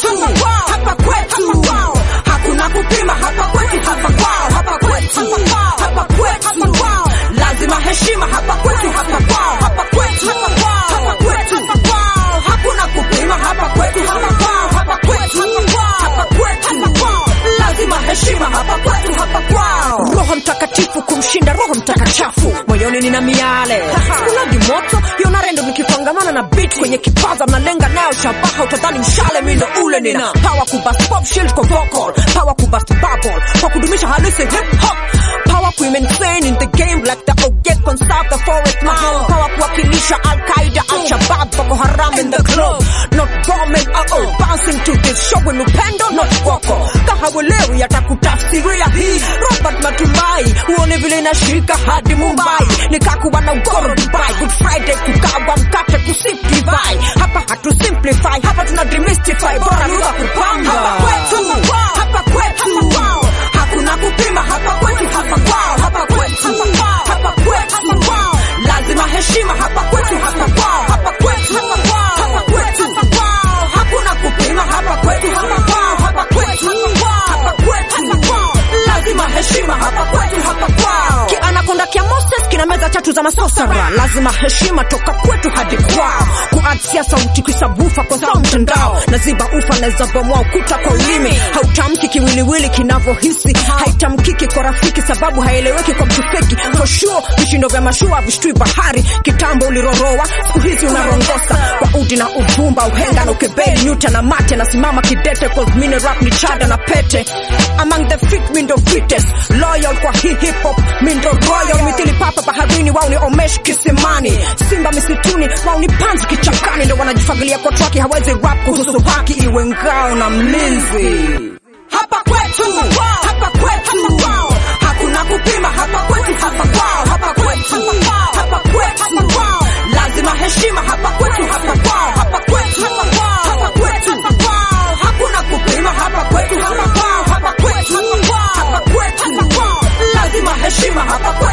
kwetu, hapa kwetu, hakuna kupima hapa kwetu, hapa kwao, hapa kwetu, hapa kwetu, lazima heshima hapa kwetu, hapa kwao, hapa kwetu, hapa kwetu, hakuna kupima hapa kwetu, hapa kwao, hapa kwetu, hapa kwetu, lazima heshima hapa kwetu, hapa kwao. Roho Mtakatifu kumshinda roho mtakachafu, moyoni nina miale kulagi moto yonarendo, nikipangamana na beat kwenye kipaza, mnalenga nayo shabaha, utadhani mshale, mindo ule nina power kubust pop shield kwa vocal, power kubust bubble kwa kudumisha halisi hip hop, power kuimaintain in the game like the Oget conserve the forest mahal, power kuwakilisha Al Qaeda, Al Shabab, Boko Haram in the club, not bombing uh oh, bouncing to this show when upendo not wako kahawelewi atakutafsiria hii Robert Matumai, uone vile inashika hadi Mumbai, nikakuwa na ugoro Dubai, Good Friday kukawa mkate kusip divai, hapa hatu simplify, hapa tuna demystify, bora lugha kupamba hapa kwetu, hapa kwetu, hakuna kupima hapa kwetu, hapa kwao, hapa kwetu, hapa kwetu, lazima heshima hapa kwetu, hapa kwao, hapa kwetu, hapa kwetu, hakuna kupima hapa kwetu, hapa kwao, hapa kwetu, hapa kwetu, lazima heshima hapa kwetu, hapa kwao. Kianakonda kia Moses kina meza tatu za masosara, lazima heshima toka kwetu hadi kwao. Kuadsia sauti kisabufa kwa sao mtandao, na ziba ufa naweza bomoa ukuta kwa ulimi. Hautamki kiwiliwili kinavyohisi, haitamkiki kwa rafiki sababu haieleweki kwa mtu feki. For sure vishindo vya mashua vishtui bahari, kitambo uliroroa, siku hizi unarongosa kwa udi na uvumba, uhenga na ukebei, nyuta na mate, nasimama kidete cause mine rap ni chada na pete. Among the fit mindo fittest, loyal kwa hii hip hop mindo royal, mithili papa baharini, wao ni omesh kisimani, simba misituni, wao ni panzi kichakani, ndo wanajifagilia kwa traki, hawezi rap kuhusu haki, iwe ngao na mlinzi. hapa kwetu, hapa kwetu, hakuna kupima hapa kwetu, hapa kwao, hapa kwetu, hapa kwetu, lazima heshima hapa kwetu, hapa kwao, hapa kwetu, hapa kwetu, hakuna kupima hapa kwetu, hapa kwao, hapa kwetu, hapa kwetu, lazima heshima hapa kwetu.